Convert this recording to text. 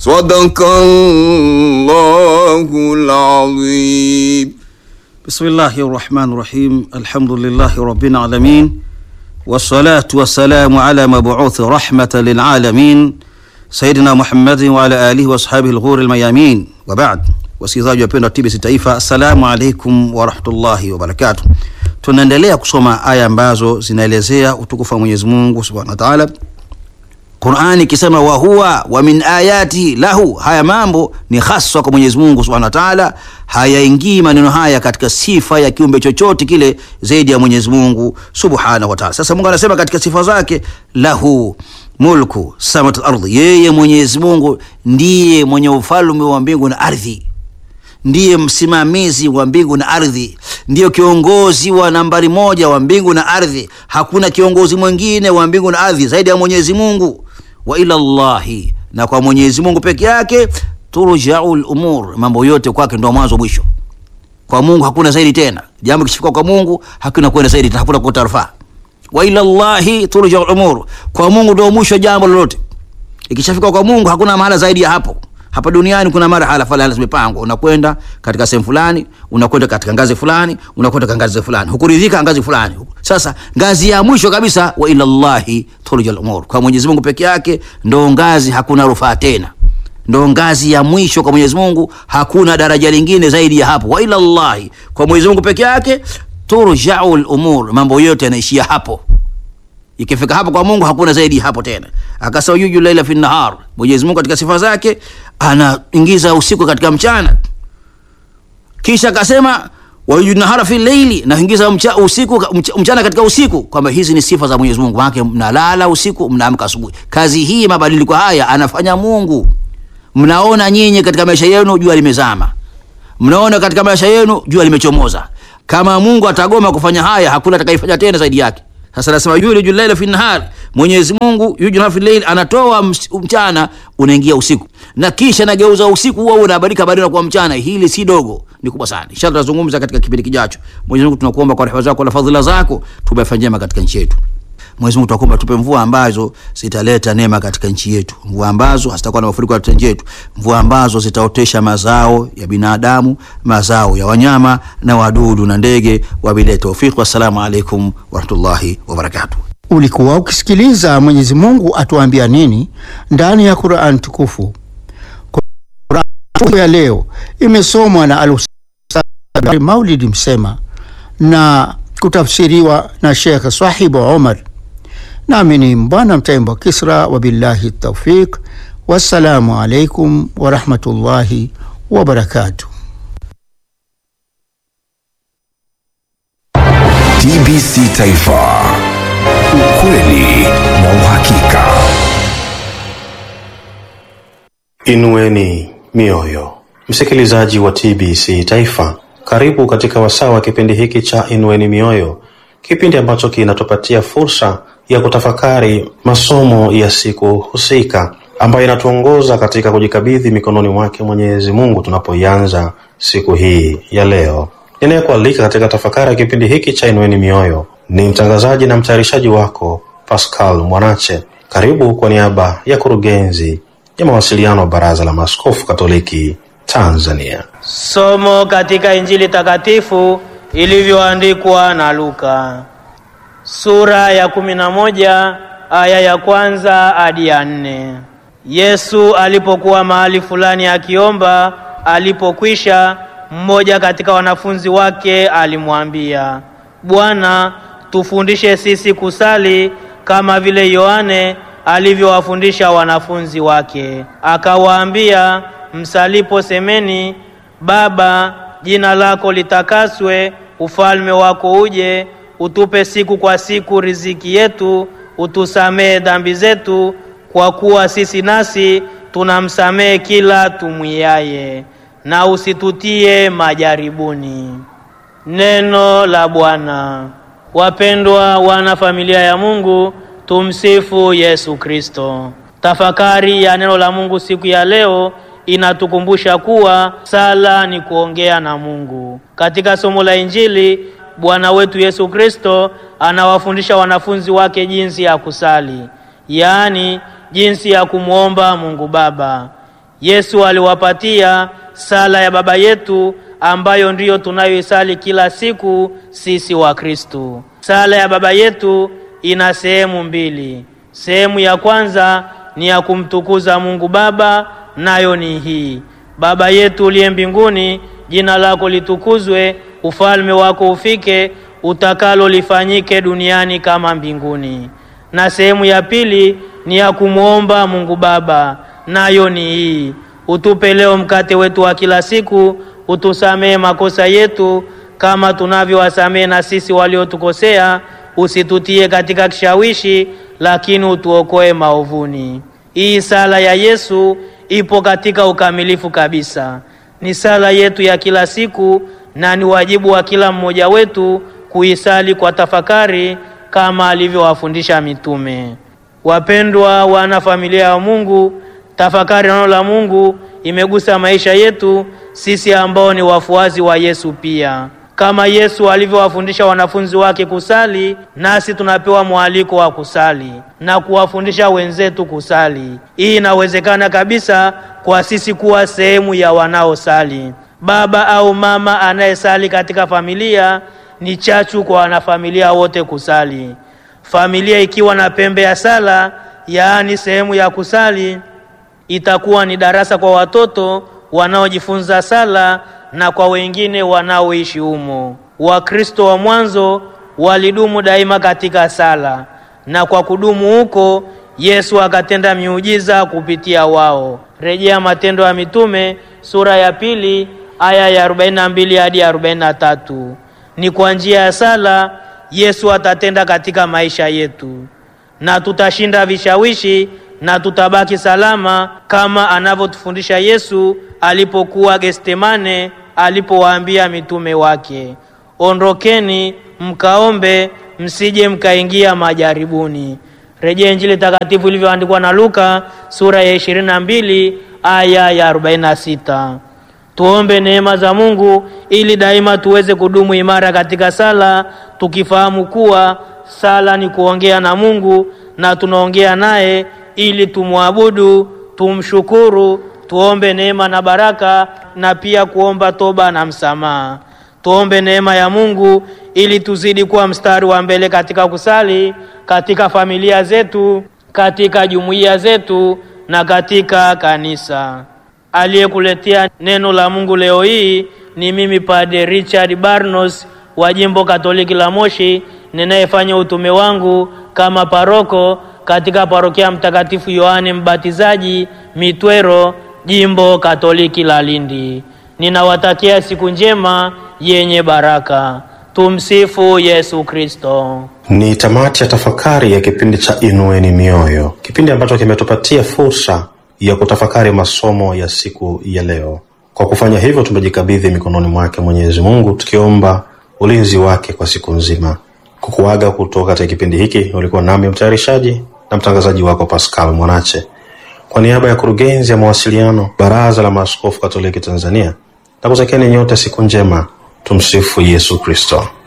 صدق الله العظيم بسم الله الرحمن الرحيم الحمد لله رب العالمين والصلاة والسلام على مبعوث رحمة للعالمين سيدنا محمد وعلى آله وأصحابه الغور الميامين وبعد wasikilizaji wapendwa TBC Taifa, assalamu alaikum warahmatullahi wabarakatuh. Tunaendelea kusoma aya ambazo zinaelezea utukufu wa Mwenyezi Mungu subhanahu wa taala. Qurani ikisema wa huwa wa min ayati lahu, haya mambo ni haswa kwa Mwenyezi Mungu subhanahu wa taala, hayaingii maneno haya katika sifa ya kiumbe chochote kile zaidi ya Mwenyezi Mungu subhanahu wa taala. Sasa Mungu anasema katika sifa zake, lahu mulku samawati wal ardhi, yeye Mwenyezi Mungu ndiye mwenye ufalme wa mbingu na ardhi ndiye msimamizi wa mbingu na ardhi, ndiyo kiongozi wa nambari moja wa mbingu na ardhi. Hakuna kiongozi mwingine wa mbingu na ardhi zaidi ya Mwenyezi Mungu. Wa ila llahi, na kwa Mwenyezi Mungu peke yake turjau lumur, mambo yote kwake ndo mwanzo mwisho. Kwa Mungu hakuna zaidi tena. Jambo kishifika kwa Mungu hakuna kwenda zaidi tena, hakuna kukata rufaa. Wa ila llahi turjau lumur, kwa Mungu ndo mwisho jambo lolote. Ikishafika kwa Mungu hakuna mahala zaidi ya hapo hapa duniani kuna marhala fulani zimepangwa, unakwenda katika sehemu fulani, unakwenda katika ngazi fulani, unakwenda katika ngazi fulani, hukuridhika ngazi fulani. Sasa ngazi ya mwisho kabisa, wa ila llahi turjal umur, kwa Mwenyezi Mungu peke yake ndo ngazi, hakuna rufaa tena, ndo ngazi ya mwisho kwa Mwenyezi Mungu, hakuna daraja lingine zaidi ya hapo. Wa ila llahi, kwa Mwenyezi Mungu peke yake turjau lumur, mambo yote yanaishia hapo. Ikifika hapo kwa Mungu hakuna zaidi hapo tena. Akasema yuju laila fi nahar, Mwenyezi Mungu katika sifa zake anaingiza usiku katika mchana, kisha akasema wayuju nahara fi leili, na ingiza mcha, usiku mchana katika usiku, kwamba hizi ni sifa za Mwenyezi Mungu. Maana mnalala usiku, mnaamka asubuhi. Kazi hii, mabadiliko haya anafanya Mungu. Mnaona nyinyi katika maisha yenu jua limezama, mnaona katika maisha yenu jua limechomoza. Kama Mungu atagoma kufanya haya, hakuna atakayefanya tena zaidi yake. Sasa nasema yuliju llaila fi nahar, Mwenyezi Mungu yuliju fi llail, anatoa mchana unaingia usiku, na kisha nageuza usiku huo unabadilika badala kuwa mchana. Hili si dogo, ni kubwa sana. Inshallah tutazungumza katika kipindi kijacho. Mwenyezi Mungu tunakuomba kwa rehema zako na fadhila zako tubafanye njema katika nchi yetu. Mwenyezi Mungu tunakuomba tupe mvua ambazo zitaleta neema katika nchi yetu, mvua ambazo hazitakuwa na mafuriko katika nchi yetu, mvua ambazo zitaotesha mazao ya binadamu, mazao ya wanyama na wadudu na ndege. Wabillahi tawfiq, wassalamu alaikum warahmatullahi wabarakatuh. Ulikuwa ukisikiliza Mwenyezi Mungu atuambia nini ndani ya Qur'an tukufu. Qur'an ya leo imesomwa na Al-Ustadh Maulid Msema na kutafsiriwa na Sheikh Sahibu Omar, nami ni Mbwana Mtaimba Kisra. Wabillahi taufiq, wassalamu alaikum warahmatullahi wabarakatuh. TBC Taifa, ukweli na uhakika. Inueni mioyo, msikilizaji wa TBC Taifa, karibu katika wasaa wa kipindi hiki cha Inueni Mioyo, kipindi ambacho kinatupatia fursa ya kutafakari masomo ya siku husika ambayo inatuongoza katika kujikabidhi mikononi mwake Mwenyezi Mungu tunapoianza siku hii ya leo. Ninayekualika katika tafakari ya kipindi hiki cha Inueni Mioyo ni mtangazaji na mtayarishaji wako Pascal Mwanache. Karibu kwa niaba ya kurugenzi ya mawasiliano wa Baraza la Maaskofu Katoliki Tanzania. Somo katika Injili takatifu ilivyoandikwa na Luka sura ya kumi na moja aya ya kwanza hadi ya nne. Yesu alipokuwa mahali fulani akiomba, alipokwisha, mmoja katika wanafunzi wake alimwambia, Bwana, tufundishe sisi kusali kama vile Yohane alivyowafundisha wanafunzi wake. Akawaambia, msalipo semeni, Baba, jina lako litakaswe, ufalme wako uje, utupe siku kwa siku riziki yetu, utusamehe dhambi zetu, kwa kuwa sisi nasi tunamsamehe kila tumwiaye, na usitutie majaribuni. Neno la Bwana. Wapendwa wana familia ya Mungu, tumsifu Yesu Kristo. Tafakari ya neno la Mungu siku ya leo inatukumbusha kuwa sala ni kuongea na Mungu. Katika somo la Injili, Bwana wetu Yesu Kristo anawafundisha wanafunzi wake jinsi ya kusali, yaani jinsi ya kumwomba Mungu Baba. Yesu aliwapatia sala ya Baba yetu ambayo ndiyo tunayoisali kila siku sisi wa Kristo. Sala ya Baba yetu ina sehemu mbili. Sehemu ya kwanza ni ya kumtukuza Mungu Baba, nayo ni hii: Baba yetu uliye mbinguni, jina lako litukuzwe, ufalme wako ufike, utakalo lifanyike duniani kama mbinguni. Na sehemu ya pili ni ya kumwomba Mungu Baba, nayo ni hii: utupe leo mkate wetu wa kila siku, utusamehe makosa yetu kama tunavyowasamehe na sisi waliotukosea, usitutie katika kishawishi, lakini utuokoe maovuni. Hii sala ya Yesu ipo katika ukamilifu kabisa. Ni sala yetu ya kila siku na ni wajibu wa kila mmoja wetu kuisali kwa tafakari kama alivyowafundisha mitume. Wapendwa wana familia ya Mungu, tafakari neno la Mungu imegusa maisha yetu sisi ambao ni wafuasi wa Yesu pia. Kama Yesu alivyowafundisha wanafunzi wake kusali, nasi tunapewa mwaliko wa kusali na kuwafundisha wenzetu kusali. Hii inawezekana kabisa kwa sisi kuwa sehemu ya wanaosali. Baba au mama anayesali katika familia ni chachu kwa wanafamilia wote kusali. Familia ikiwa na pembe ya sala, yaani sehemu ya kusali, itakuwa ni darasa kwa watoto wanaojifunza sala na kwa wengine wanaoishi humo. Wakristo wa mwanzo walidumu daima katika sala, na kwa kudumu huko Yesu akatenda miujiza kupitia wao. Rejea Matendo ya Mitume sura ya pili aya ya 42 hadi 43. Ni kwa njia ya sala Yesu atatenda katika maisha yetu, na tutashinda vishawishi na tutabaki salama kama anavyotufundisha Yesu alipokuwa Getsemane, alipowaambia mitume wake, ondokeni mkaombe, msije mkaingia majaribuni. Rejea Injili takatifu ilivyoandikwa na Luka sura ya 22 aya ya 46. Tuombe neema za Mungu ili daima tuweze kudumu imara katika sala, tukifahamu kuwa sala ni kuongea na Mungu na tunaongea naye ili tumwabudu, tumshukuru, tuombe neema na baraka na pia kuomba toba na msamaha. Tuombe neema ya Mungu ili tuzidi kuwa mstari wa mbele katika kusali, katika familia zetu, katika jumuiya zetu na katika kanisa. Aliyekuletea neno la Mungu leo hii ni mimi Padre Richard Barnos wa Jimbo Katoliki la Moshi, ninayefanya utume wangu kama paroko katika parokia Mtakatifu Yohane Mbatizaji Mitwero, Jimbo Katoliki la Lindi. Ninawatakia siku njema yenye baraka. Tumsifu Yesu Kristo. Ni tamati ya tafakari ya kipindi cha Inueni Mioyo, kipindi ambacho kimetupatia fursa ya kutafakari masomo ya siku ya leo. Kwa kufanya hivyo, tumejikabidhi mikononi mwake Mwenyezi Mungu, tukiomba ulinzi wake kwa siku nzima. Kukuaga kutoka katika kipindi hiki, ulikuwa nami mtayarishaji na mtangazaji wako Pascal Mwanache, kwa niaba ya kurugenzi ya mawasiliano Baraza la Maaskofu Katoliki Tanzania, na kutakieni nyote siku njema. Tumsifu Yesu Kristo.